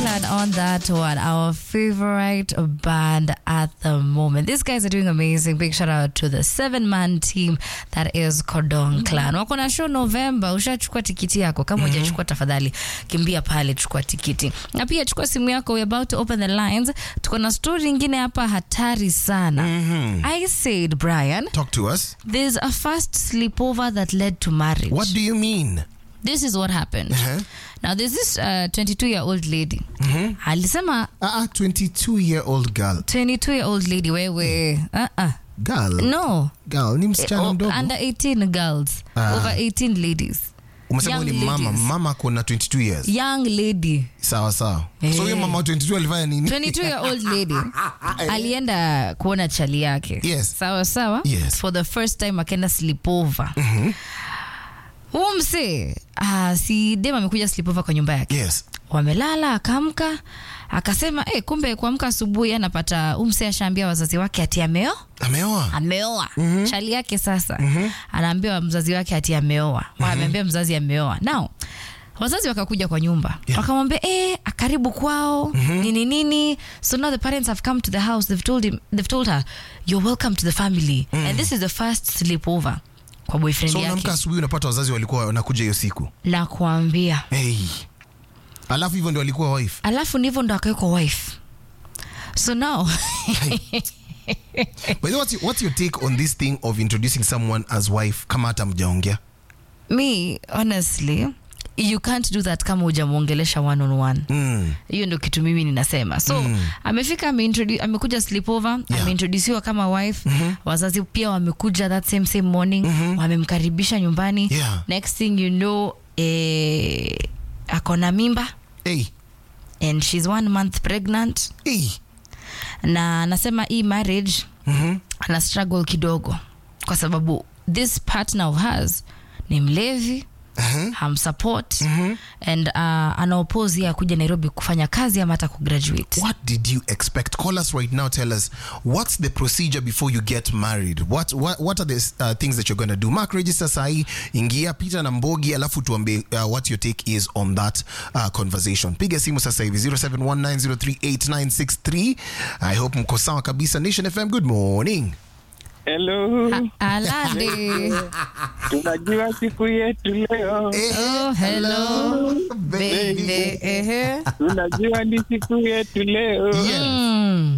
Clan on that one, our favorite band at the moment. These guys are doing amazing. Big shout out to the seven man team that is Cordon Clan. Wako na show November. Ushachukua tikiti yako? Kama hujachukua, tafadhali kimbia pale, chukua tikiti, na pia chukua simu yako. We're about to open the lines. Tuko na story ingine hapa hatari sana. I said, Brian, Talk to us. there's a first sleepover that led to marriage. What do you mean? This is what happened. Uh-huh. Now there's this 22 year old lady alisema Uh, 22 year old girl. 22 year old lady wewe uh -uh. Girl. no Girl, ni msichana O- mdogo. under 18 girls Ah. over 18 ladies Umesema young ni mama. ladies. Mama kuna 22 years. young lady Sawa sawa. Eh. So huyo mama wa 22 alifanya nini? 22 year old lady alienda kuona chali yake Yes. sawa sawa Yes. for the first time akaenda sleepover huu msee ah, si dem amekuja sleepover kwa nyumba yake Yes. wamelala akaamka akasema eh, kumbe kuamka asubuhi anapata umse ashaambia wazazi wake ati ameo Ameoa. ameoa chali yake sasa anaambia mzazi wake ati ameoa ameambia mzazi ameoa now wazazi wakakuja kwa nyumba Yeah. wakamwambia eh, karibu kwao nini nini so now the parents have come to the house they've told him they've told her you're welcome to the family and this is the first sleepover kwa boyfriend So yake unaamka asubuhi unapata wazazi walikuwa wanakuja hiyo siku. na kuambia Hey. Alafu hivyo ndio walikuwa wife. alafu ndivyo ndo akawekwa wife so now By the way, what's your, what's your take on this thing of introducing someone as wife kama hata mjaongea? me honestly you can't do that kama hujamwongelesha one on one Mm. hiyo ndo kitu mimi ninasema so amefika ameintrodu- amekuja sleepover Yeah. ameintrodusiwa kama wife wazazi pia wamekuja that same same morning wamemkaribisha nyumbani Yeah. next thing you know eh, akona mimba Hey. and she's one month pregnant Hey. na anasema hii marriage Mhm. ana struggle kidogo kwa sababu this partner of hers ni mlevi Uh-huh. hamsupport and uh, anaopozi ya kuja nairobi kufanya kazi ama hata kugraduate What did you expect? Call us right now. Tell us what's the procedure before you get married. What what, what are the uh, things that you're going to do? Mark register sahi, ingia Peter na Mbogi, alafu tuambie uh, what your take is on that uh, conversation. Piga simu sasa hivi 0719038963. I hope mko sawa kabisa. Nation FM, good morning. Hello, alade tunajua siku yetu leo, Eh, oh, hello baby. baby ehe tunajua ni siku yetu leo. Yes. Mm.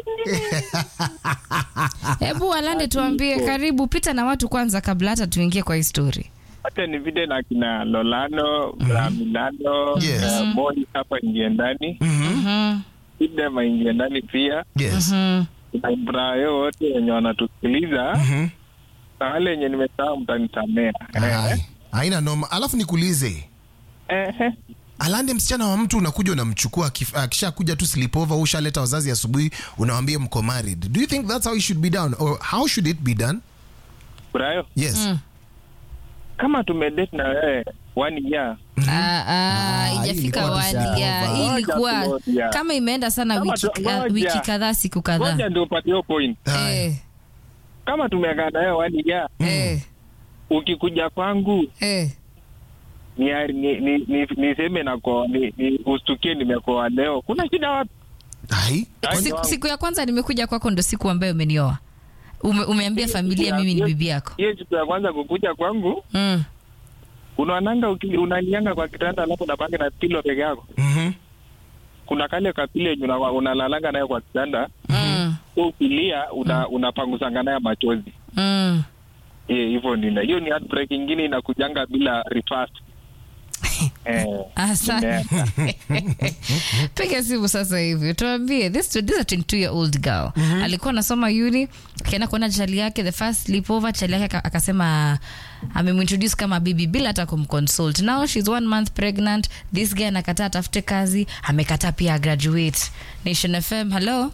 hebu alande tuambie karibu pita na watu kwanza kabla hata tuingie kwa histori Hata ni vile na kina Lolano, Braminano, Yes. eh, Moi hapa ingie ndani, Mhm. Idem aingie ndani pia, Yes. na Brayo wote wenye wanatusikiliza Mhm. na wale wenye nimesahau mtanisamea. Eh, Ai, Haina noma. Alafu nikuulize eh, eh. alande msichana wa mtu unakuja unamchukua akif- akishakuja tu sleepover ushaleta wazazi asubuhi unawambia mko married do you think that's how it should be done or how should it be done Brayo, yes kama tumedate na wewe one year, Ah, ah, hii ijafika ilikuwa wadi tushaover. ya hii ilikuwa Ngoja tu moja. kama imeenda sana Kama wiki, tu- ka- ngoja. wiki kadhaa siku kadhaa ngoja ndio upate hiyo point. Aye. Eh, Kama tumekaa na wewe one year, eh, ukikuja kwangu eh. ni, ni, ni, ni, niseme nako ni, ni ustukie nimekoa leo, kuna shida wapi? Ai, Ai, siku, wangu. siku ya kwanza nimekuja kwako ndo siku ambayo umenioa Ume, umeambia familia mimi ni bibi yako Hiyo siku ya kwanza kukuja kwangu, mm. unaonanga uki- unanianga kwa kitanda, alafu unapanga na pilo peke yako. mhm. Kuna kale kapile yenye una- unalalanga nayo kwa kitanda, Mm. so ukilia una, unapangusanga nayo machozi Mm. Eh, hivyo nina hiyo ni heartbreak ingine inakujanga bila reverse. eh, Asante. piga simu sasa hivi tuambie this, this is a 22 year old girl alikuwa anasoma uni akaenda kuona chali yake the first sleepover chali yake aka- akasema amemintroduce kama bibi bila hata kumconsult now she's one month pregnant this guy anakataa atafute kazi amekataa pia graduate nation fm hello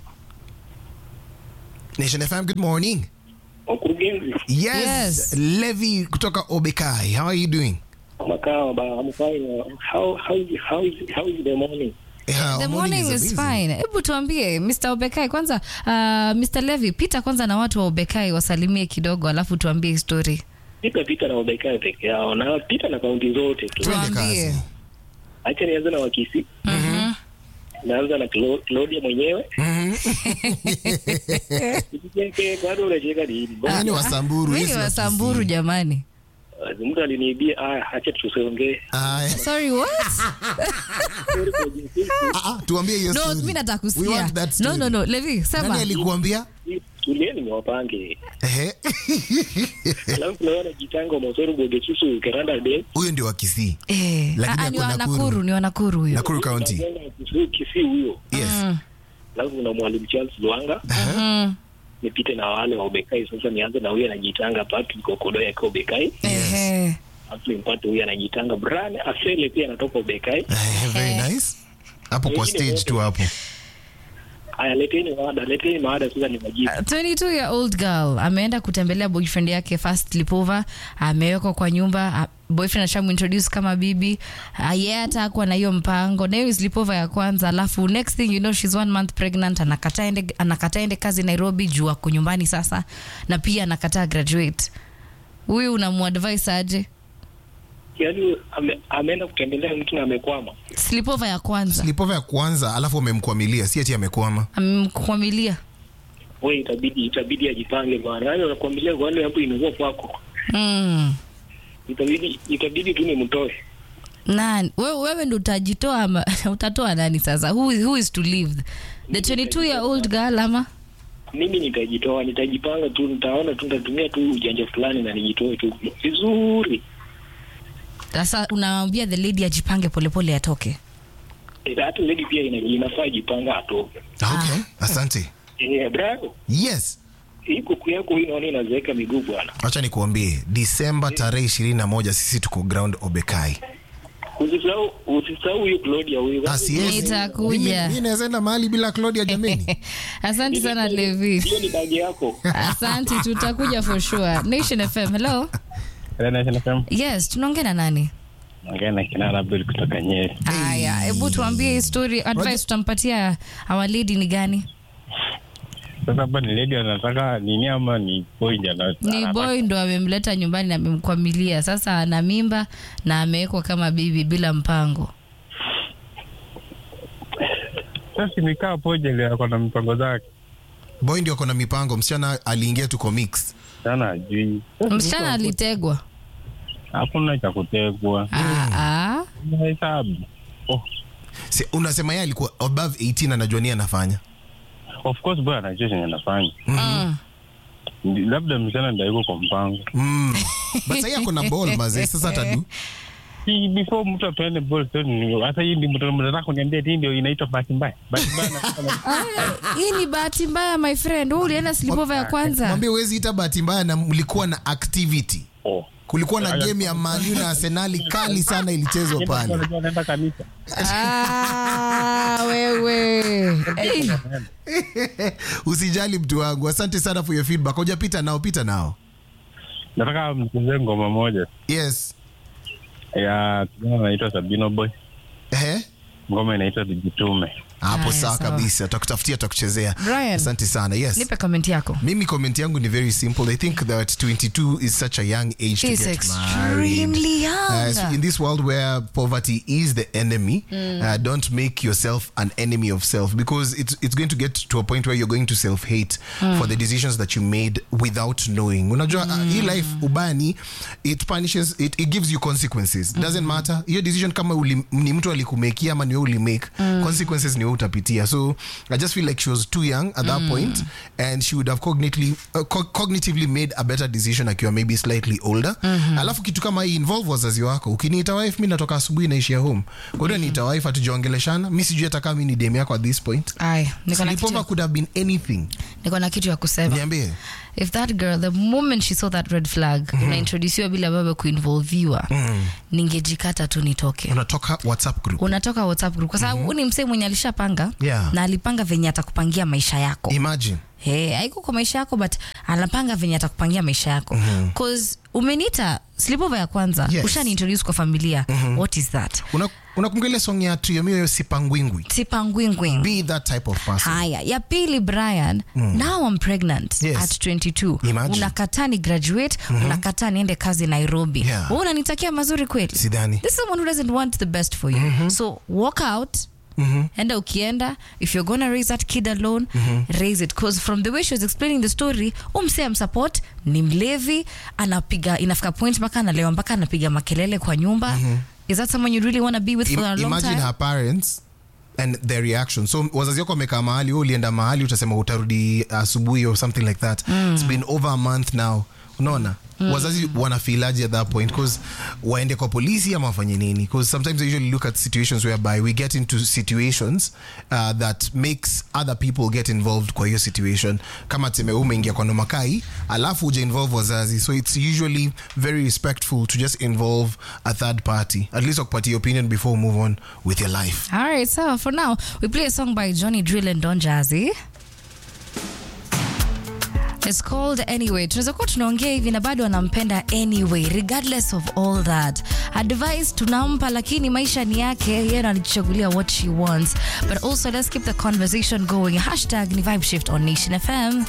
nation fm good morning Mkurugenzi yes, Yes. levi kutoka obekai how are you doing makao ba I'm fine. How how is how is how is the morning? Yeah, the our morning is amazing. fine hebu tuambie mr obekai kwanza uh, mr levi pita kwanza na watu wa obekai wasalimie kidogo alafu tuambie histori Pita pita na ubekaa peke yao na pita na kaunti zote tu. Twende Tuambie. kazi. Acha nianze na Wakisi. naanza na Clo- Claudia mwenyewe Usicheke, bado unacheka nini? Yeye ni wasamburu Mimi yeye ni si wa wasamburu Kisii. jamani Uh, mtu aliniibia aya acha tusiongee Aya. sorry what Ah, ah, tuambie hiyo no story. mimi nataka We want that kusikia no story. no no levi Nani sema alikuambia tulieni niwapange Ehe. alafu tunaona jitanga mosoro bogesusu keranda de huyo ndio wa Kisii eh Lakini ah, ni ako wa Nakuru. Nakuru ni wa Nakuru huyo Nakuru County Kisii Kisii huyo yes Mm, alafu kuna mwalimu Charles Lwanga mm, nipite na wale wa Obekai sasa nianze na huyu anajitanga Patrick Okodo yake Obekai ehe. alafu nimpate huyu anajitanga Brian Asele pia anatoka Obekai Eh, very nice hapo kwa Wengine stage wote. tu hapo aya leteni mada leteni mada sasa ni majibu 22 year old girl ameenda kutembelea boyfriend yake first sleepover amewekwa kwa nyumba a- boyfriend ashamintroduce kama bibi Ah, yeye hata akuwa na hiyo mpango na hiyo sleepover ya kwanza alafu next thing you know she's one month pregnant anakataa ende, anakataa ende kazi nairobi juu ako nyumbani sasa na pia anakataa graduate huyu unamuadvise aje yaani ame, ameenda kutembelea mtu na amekwama sleepover ya kwanza sleepover ya kwanza alafu amemkwamilia si ati amekwama amemkwamilia we itabidi itabidi ajipange bwana yaani unakwambia wale hapo inakuwa kwako mm. itabidi itabidi tu nimtoe nani wewe, wewe ndo utajitoa ama utatoa nani sasa who, is- who is to leave the 22 year old girl ama mimi nitajitoa nitajipanga tu nitaona tu nitatumia tu ujanja fulani na nijitoe tu vizuri sasa unawambia the lady ajipange polepole atoke Eh, hata lady pia ina, inafaa jipanga atoke okay asante eh bravo yes hii kuku yako hii naona inazeeka miguu bwana acha nikuambie disemba tarehe ishirini na moja sisi tuko ground obekai usisahau usisahau huyu Claudia huyu Ah, siwezi. Nitakuja. Mimi- mimi naweza enda mahali bila claudia jameni asante sana levi hiyo ni bagi yako asante tutakuja for sure nation fm hello yes tunaongea na nani Ongea na kinara Abdul kutoka Nyeri. haya hebu tuambie hii story advice tutampatia our lady ni gani Sasa hapa ni lady anataka nini ama ni boy ndio ana- ni anataka- boy ndo amemleta nyumbani na amemkwamilia sasa ana mimba na amewekwa kama bibi bila mpango Sasa nikaa poje ile ako na mipango zake. boy ndio ako na mipango msichana aliingia tuko mix Sana ajui. msichana alitegwa Hakuna cha kutegwa. Ah, ah. Hesabu. Oh, si, unasema yeye alikuwa above 18 anajua nini anafanya of course boy anajua chenye anafanya. Mm. Ndi- Labda msichana ndio yuko kwa mpango. mm. but sahii ako na ball mazee sasa atadu Si before mtu apende ball so ni hata hii ndio mtu mnataka kuniambia hii ndio inaitwa bahati mbaya. Bahati mbaya na Ah, hii ni bahati mbaya my friend wewe ulienda sleepover ya kwanza mwambie huwezi ita bahati mbaya na mlikuwa na activity Oh. kulikuwa na game ya manu na arsenali kali sana ilichezwa Yeye pale anajua anaenda kanisa. ah, wewe hey. usijali mtu wangu asante sana for your feedback hujapita nao pita nao Nataka mchezee ngoma moja yes ya kijana anaitwa Sabino Boy. Ehe. Ngoma inaitwa Tujitume. hapo Haya, sawa sawa. kabisa tutakutafutia tutakuchezea Brian. asante sana yes nipe comment yako mimi comment yangu ni very simple i think that 22 is such a young age to It's get married extremely young. Uh, so in this world where poverty is the enemy, uh, don't make yourself an enemy of self because it's it's going to get to a point where you're going to self hate for the decisions that you made without knowing. Unajua uh, hii life ubani it punishes it, it gives you consequences. Doesn't matter. Hiyo decision kama uli, ni mtu alikumekia ama ni wewe ulimake, consequences ni wewe utapitia. So I just feel like she was too young at that point and she would have cognitively uh, co- cognitively made a better decision akiwa maybe slightly older. Alafu kitu kama hii involve wazazi wako. Ukiniita wife mimi natoka asubuhi naishia home. Kwa hiyo niita wife hatujaongeleshana. Mimi sijui hata kama mimi ni dem yako at this point. Aya, niko na Sleepover kitu, could have been anything. niko na kitu ya kusema Niambie. if that girl the moment she saw that red flag unaintrodusiwa bila baba kuinvolviwa ningejikata tu nitoke Unatoka WhatsApp group. unatoka whatsapp group kwa sababu mm ni msee mwenye alishapanga Yeah. na alipanga venye atakupangia maisha yako Imagine. hey, haiko kwa maisha yako but anapanga venye atakupangia maisha yako cause umeniita sleepover ya kwanza Yes. ushaniintroduce kwa familia what is that Una unakumbuka ile song ya Trio Mio Sipangwingwi? sipangwingwing Be that type of person. haya ya pili brian now I'm pregnant Yes. at 22 Imagine. unakataa ni graduate unakataa niende kazi nairobi Yeah. Wewe unanitakia mazuri kweli Sidhani. this is someone who doesn't want the best for you so walk out enda ukienda if you're gonna raise that kid alone raise it cause from the way she was explaining the story umse amsupport ni mlevi anapiga inafika point mpaka analewa mpaka anapiga makelele kwa nyumba is that someone you really want to be with for a Im- long imagine time her parents and their reaction so wazazi wako wamekaa mahali wewe ulienda mahali utasema utarudi asubuhi or something like that it's been over a month now unaona wazazi wanafilaji at that point because waende kwa polisi ama wafanye nini because sometimes they usually look at situations whereby we get into situations uh, that makes other people get involved kwa hiyo situation kama tuseme wewe umeingia kwa nomakai alafu uja involve wazazi so it's usually very respectful to just involve a third party at least wakupatia opinion before we move on with your life All right, so for now, we play a song by Johnny Drill and Don Jazzy. It's called Anyway. Tunaweza kuwa tunaongea hivi na bado anampenda anyway, regardless of all that. Advice tunampa, lakini maisha ni yake, yeye ndo anajichagulia what she wants. But also let's keep the conversation going. Hashtag ni vibe shift on Nation FM.